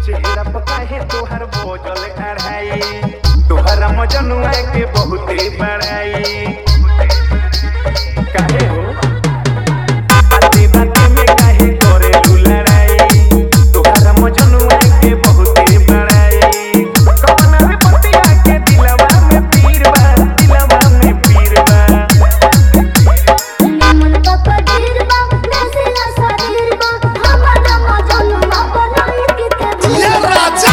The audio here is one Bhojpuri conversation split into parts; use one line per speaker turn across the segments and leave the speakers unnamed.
चेहरा पर काहे तोहर बोझल अढ़ाई तोहरा मजनुआ के बहुते बड़ाई काहे हो बाते बाते में काहे करेलू लड़ाई तोहरा मजनुआ के बहुते बड़ाई कवना रे पतिया के दिलवा में पीर बा दिलवा में पीर बा
निमन पापा गिरबा नसेला शरीरबा हमारा मजनुआ बनाई के ते
ये राजा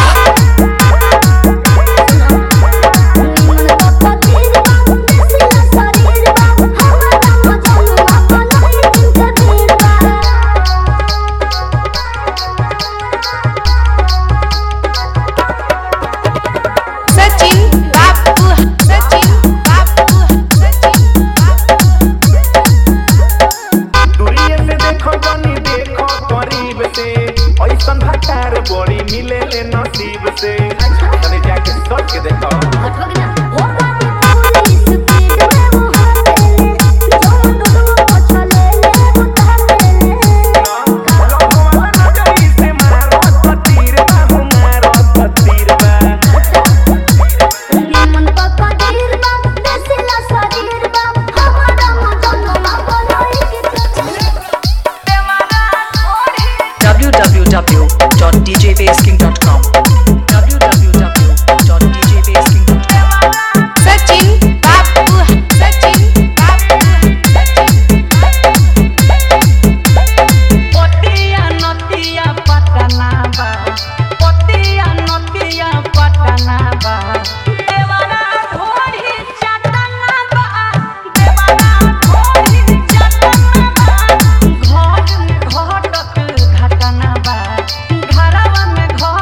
निमन पापा गिरबा नसेला शरीरबा हमारा मजनुआ बनाई के ते
सचिन बापू सचिन बापू सचिन
दूरिये से देखो बनी देखो करीब से ऐसन भटार बड़ी मिले ले नसीब से तने जाके सोच के देखो
ओ बानी पुलिस स्पीड में वो हाथे जो डुडू पछले ले उतारे
लोगवा नजरी से मारो तीर बा मारो तीर बा
निमन पापा गिरबा नसेला शरीरबा हमारा मजनुआ बनाई के ते
www.djbasking.com www.djbasking.com
सचिन बापू सचिन बापू
पतिया नतिया पटना बा पतिया नतिया पटना बा देवाना घोड़ी चटना बा देवाना घोड़ी चटना बा घर में घटक घटना बा घरवा में घटक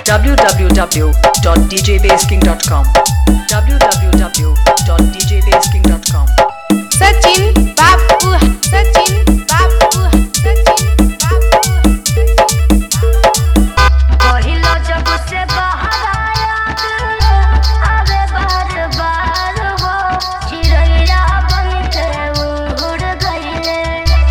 www.djbasking.com www.djbasking.com
सचिन बापू सचिन बापू सचिन बापू
पहिलो जब से बाहर आया अबे बार बार हो चिड़ैया बन के उड़ गईले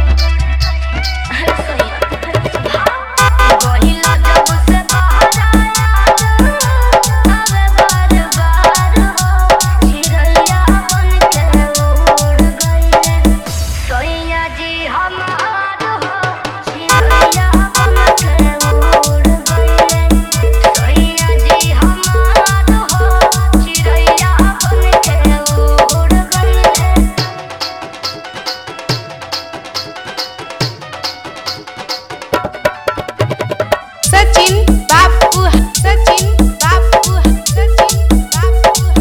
पहिलो जब से बाहर आया अबे बार बार हो चिड़ैया बन के उड़ गईले सोइया जी हमार हो चिड़ैया बन के उड़ गईले सोइया जी हमार हो चिड़ैया बन के उड़ गईले
सचिन बापू सचिन बापू सचिन बापू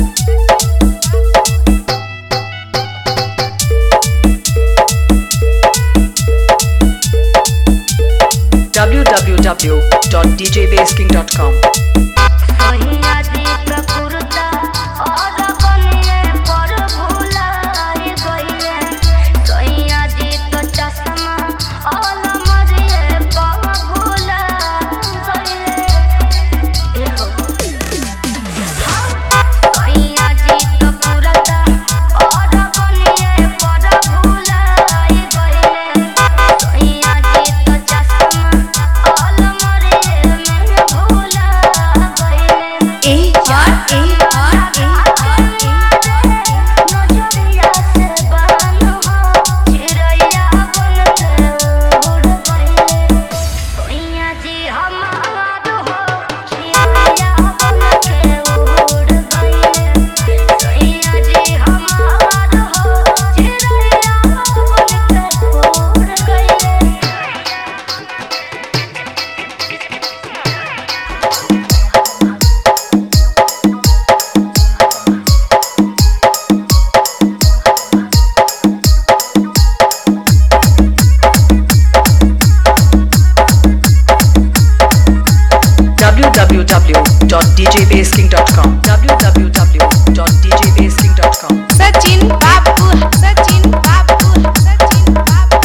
www.djbasking.com
सोहिया जी प्रकृता और बनिए पर भुलाए गईले सोहिया जी तो चश्मा और मरिए पर भुला गईले एहो सोहिया जी तो पुरता और बनिए पर भुलाए गईले सोहिया जी तो चश्मा और मरिए में भुला गईले
A R A R A R
नजरिया से बन हो चिड़ैया बन के उड़ गईले सोइया जी हमार हो चिड़ैया बन के उड़ गईले सोइया जी हमार हो चिड़ैया बन के उड़ गईले
www.djbasking.com www.djbasking.com
सचिन बापू सचिन बापू सचिन बापू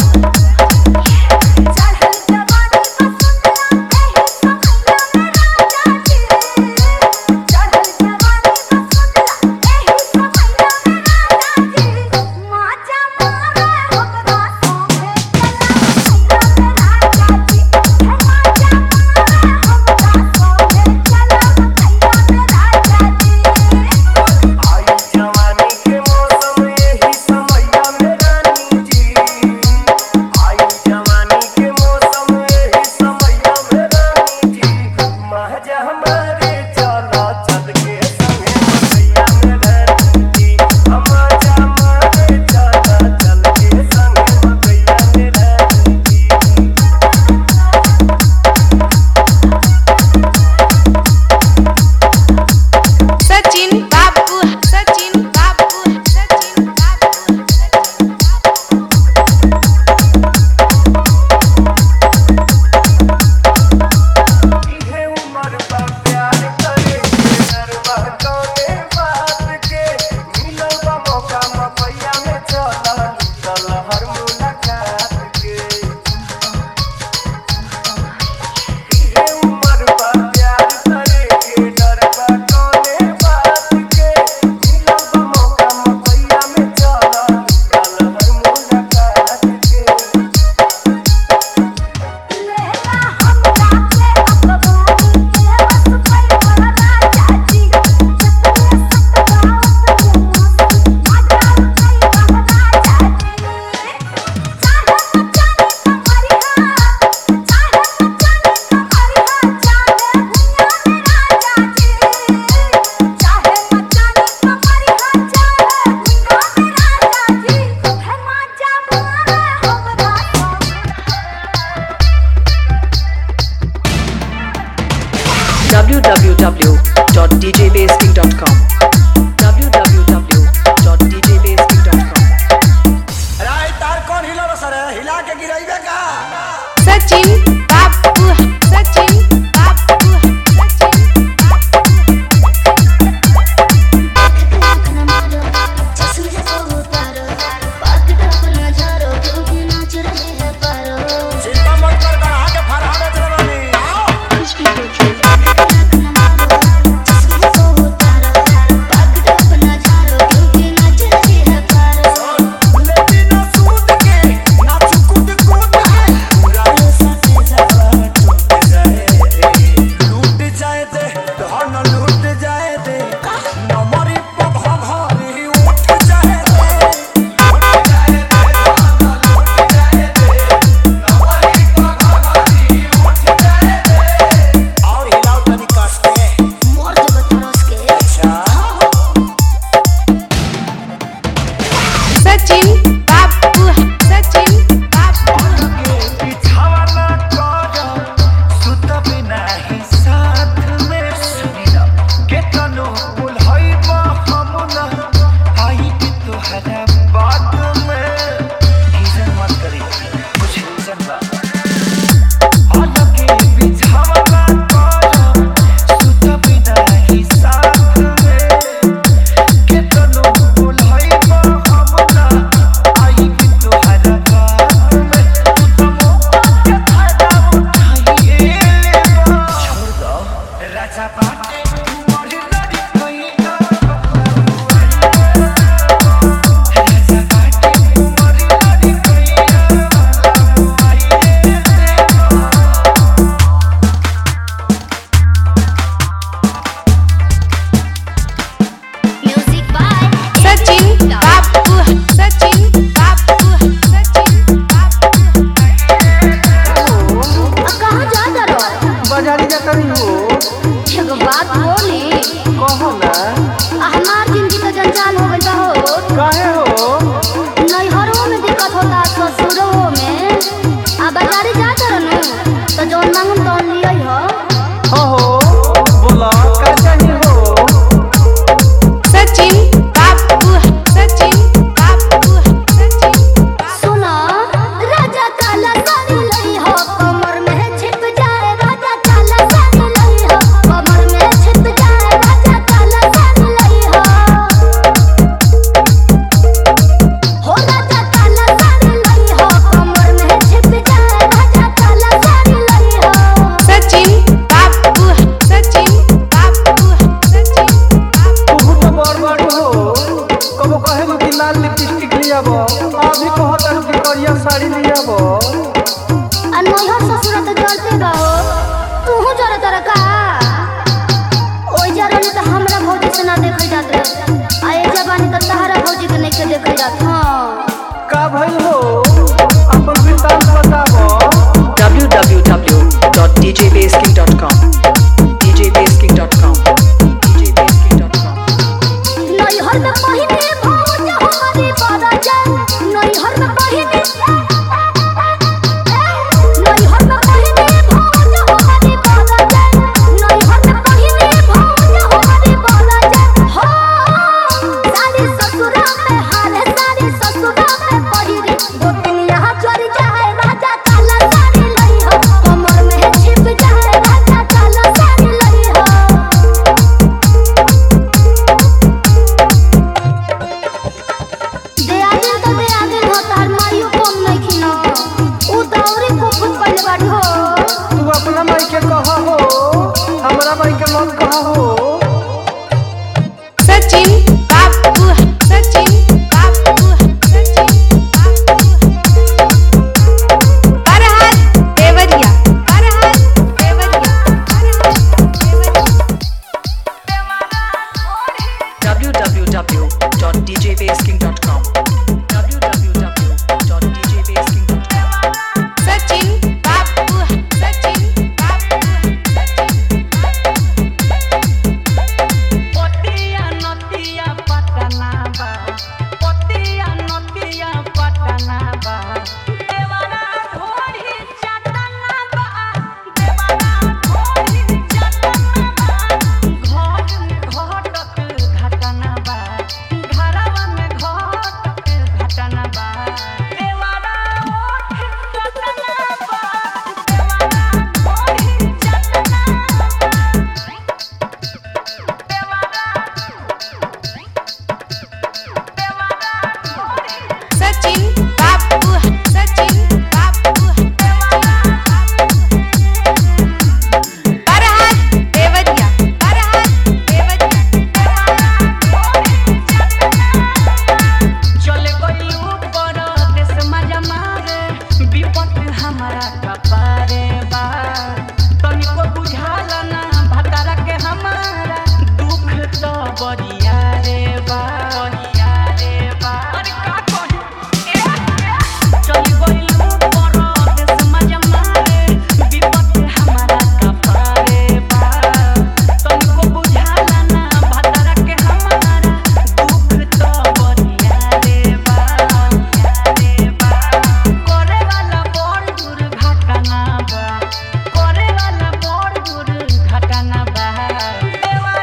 चढ़ल जवानी बसुंदरा एही समैया में राजा जी चढ़ल जवानी बसुंदरा एही समैया में राजा जी माचा मारे हमरा सोहे चला मैया में राजा जी हे माचा मारे हमरा सोहे चला मैया में राजा जी
आई जवानी के मौसम यही समैया में रानी जी आई जवानी के मौसम यही समैया में रानी जी महजा हमारे चला चल के संगे समैया में रानी जी महजा हमारे चला चल के संगे समैया में रानी जी
सचिन बापू सचिन बापू सचिन बापू सचिन बापू
इहे उमर बा प्यार करे के नरवा कौने बात के मिलल बा मौका मपैया में चला लूटल हर मुलाकात के इहे उमर बा प्यार करे के नरवा कौने बात के मिलल बा मौका मपैया में चला लूटल हर मुलाकात के
लेला हमरा से अकबानी के बस पर बड़ा राजा जी सतरे सतगाओ पे माता कई बड़ा राजा जी चाहे मचानी तुम्हारी हां चाहे मचानी तुम्हारी हां चाहे भुइया में राजा जी चाहे मचानी तुम्हारी हां चाहे भुइया में राजा जी है माचा मारे हमरा
www.djbasking.com www.djbasking.com
राय तार कौन हिला सर हिला के गिराइबे का
सचिन बापू सचिन बापू सचिन
करी हो
एगो बात बोली
कहो ना
आ हमार जिंदगी तो जंजाल हो गइल बा हो
काहे हो
नैहरों में दिक्कत होता ससुरों में आ बाजारे जा तरनु तो जौन मांगम तौन लियै हो
हो हो बोला का चाहिए हो
सचिन बाबू सचिन बाबू सचिन
सुनो राजा काला साड़ी लई हो कमर में छिप जाए राजा काला साड़ी लई हो कमर में छिप जाए राजा काला साड़ी लई हो हो राजा काला साड़ी लई हो कमर में छिप जाए राजा काला साड़ी लई हो
सचिन बाबू सचिन बाबू सचिन बाबू
तू तो बड़ बड़ हो कबो कहे कि लाल लिपस्टिक लियाब अभी कहता कि करिया साड़ी लियाब
आ नैहर ससुर तो जलते बा हो तूहू जरे तर का ओइ जरनी तो हमरा भौजी से ना देखल जात रहे आ ए जबानी तो तहरा भौजी के नहीं के देखल जात हाँ
का भइल